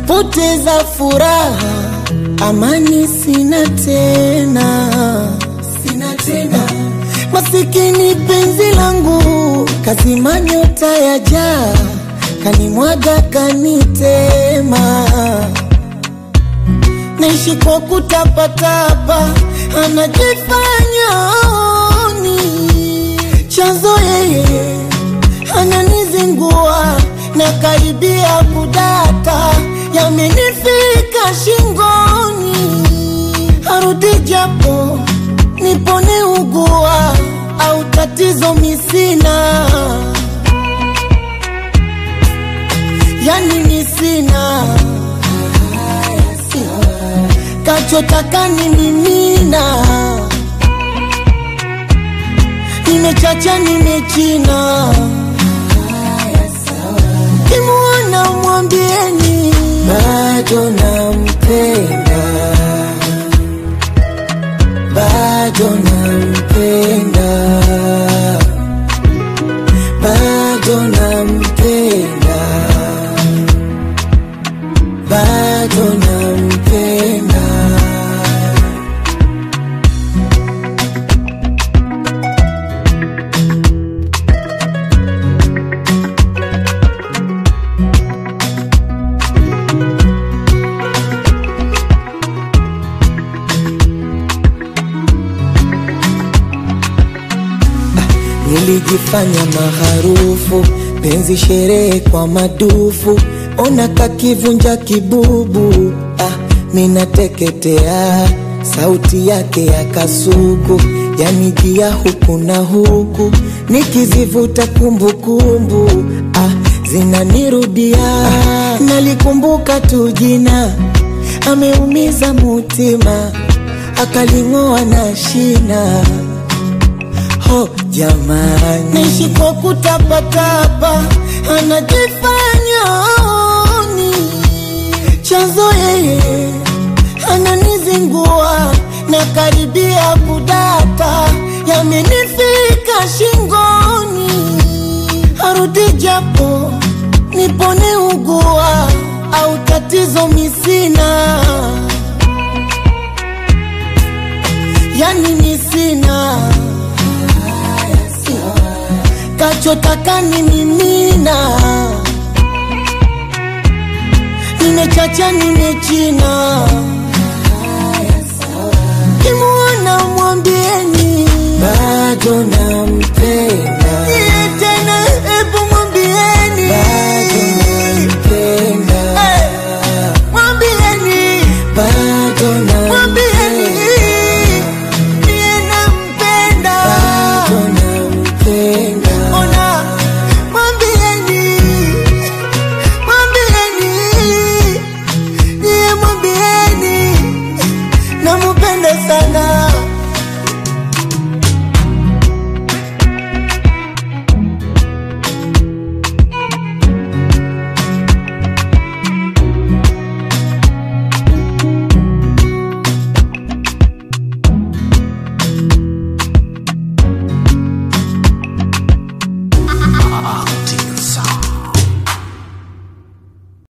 napoteza furaha, amani sina tena, sina tena. Masikini penzi langu kazima nyota ya jaa, kanimwaga kanitema, naishi kwa kutapatapa, anajifanya aoni chanzo yeye ananizingua na karibia kudata, yamenifika shingoni, arudi japo nipone ugua au tatizo misina, yani misina kachotaka ni mimina, nimechacha nimechina Kimuona mwambieni bado nampenda, bado nampenda, bado nampenda, bado nampenda. Nilijifanya maharufu, penzi sherehe kwa madufu, ona kakivunja kibubu. Ah, minateketea, sauti yake ya kasuku yanijia huku na huku, nikizivuta kumbukumbu ah, zinanirudia. Nalikumbuka tu jina, ameumiza mutima, akaling'oa na shina ho jamani, naishi kwa kutapatapa, anajifanya aoni chanzo yeye ananizingua na karibia kudata, yamenifika shingoni, arudi japo nipone ugua au tatizo misina, yani misina kachotaka ni mimina, nimechacha nimechina, kimuona mwambieni bado nampenda,